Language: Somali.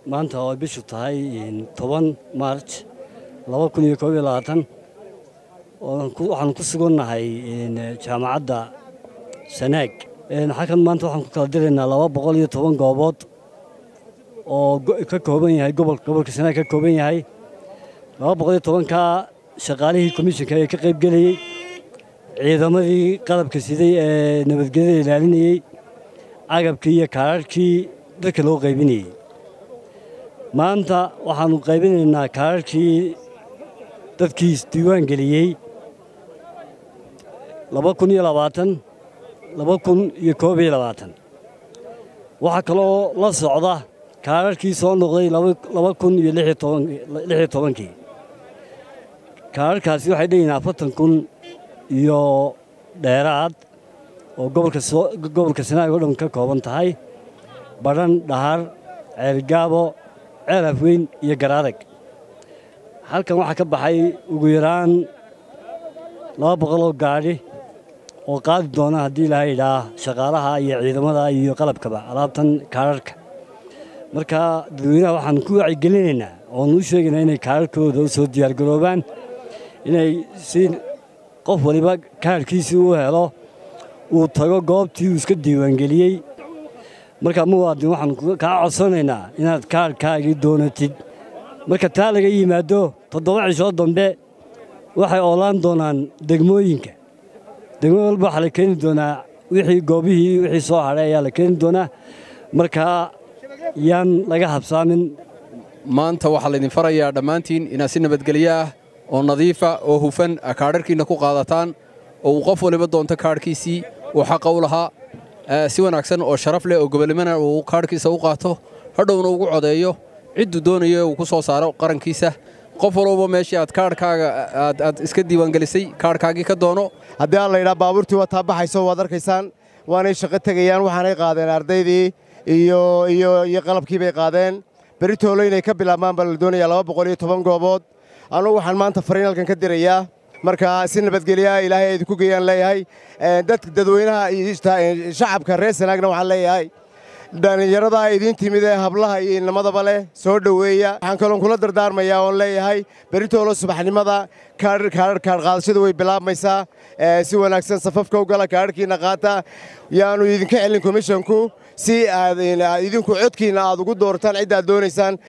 maanta oo bishu tahay toban maarj laba kun iyo koob iyo labaatan waxaan ku sugannahay jaamacadda sanaag xalkan maanta waxaan ku kala diraynaa laba boqol iyo toban goobood oo ka kooban yahay gobolka sanaag ka kooban yahay laba boqol iyo tobankaa shaqaalihii komishinka ee ka qaybgelayey ciidamadii qalabka siday ee nabadgelyada ilaalinayey agabkii iyo kaararhkii dadka loo qaybinayey maanta waxaannu qaybinaynaa kaararhkii dadkii isdiiwaan geliyey laba kun iyo labaatan laba kun iyo koob iyo labaatan waxaa kaloo la socda kaararhkii soo noqday laba kun iyo lix iyo tobankii kaararhkaasi waxay dheyihin afartan kun iyo dheeraad oo gobolka sanaag oo dhan ka kooban tahay badhan dhahar ceelgaabo ceel afweyn iyo garaadag halkan waxaa ka baxay ugu yaraan laba boqoloo gaadhi oo qaadi doona haddii ilaha idhaa shaqaalaha iyo ciidamada iyo qalabkaba alaabtan kaararhka marka dadweynaha waxaan ku wacigelinaynaa oonu u sheegaynaa inay kaararhkooda u soo diyaargaroobaan inay si qof waliba kaarhkiisii u helo uu tago goobtii uu iska diiwaangeliyey marka muwaadin waxaan kaa codsanaynaa inaad kaarhkaagii doonatid marka taa laga yimaado toddoba cishoo dambe waxay oolaan doonaan degmooyinka degmo walba waxaa la keeni doonaa wixii goobihii wixii soo hadhay ayaa la keeni doonaa markaa yaan laga habsaamin maanta waxaa laydin farayaa dhammaantiin inaad si nabadgelyo ah oo nadiifa oo hufan kaadharhkiinna ku qaadataan oo uu qof waliba doonto kaadhkiisii uu xaqa u lahaa si wanaagsan oo sharaf leh oo gobolnimana uu kaadhkiisa u qaato hadhowna ugu codeeyo cidduu doonayo uu ku soo saaro qarankiisa qof walba meeshii aad kaadhkaaga aad iska diiwaangelisay kaadhkaagii ka doono haddii aan laydhaa baabuurtii waa taa baxayso waad arkaysaan waanay shaqo tegayaan waxaanay qaadeen ardaydii iyo iyo qalabkii bay qaadeen beritoolo inay ka bilaabmaan baa la doonayaa laba boqol iyo toban goobood anugu waxaan maanta fariin halkan ka dirayaa marka si nabadgelyaha ilaahay idinku geeyaan leeyahay dadka dadweynaha shacabka reer sanaagna waxaan leeyahay dhallinyarada idiin timid ee hablaha iyo inamadaba leh soo dhoweeya waxaan kaloon kula dardaarmayaa oon leeyahay beritoolo subaxnimada kaadh qaadashadu way bilaabmaysaa si wanaagsan safafka u gala kaadhkiinna qaata yaanu idinka celin komishonku si aad idinku codkiinna aad ugu doortaan ciddaad doonaysaan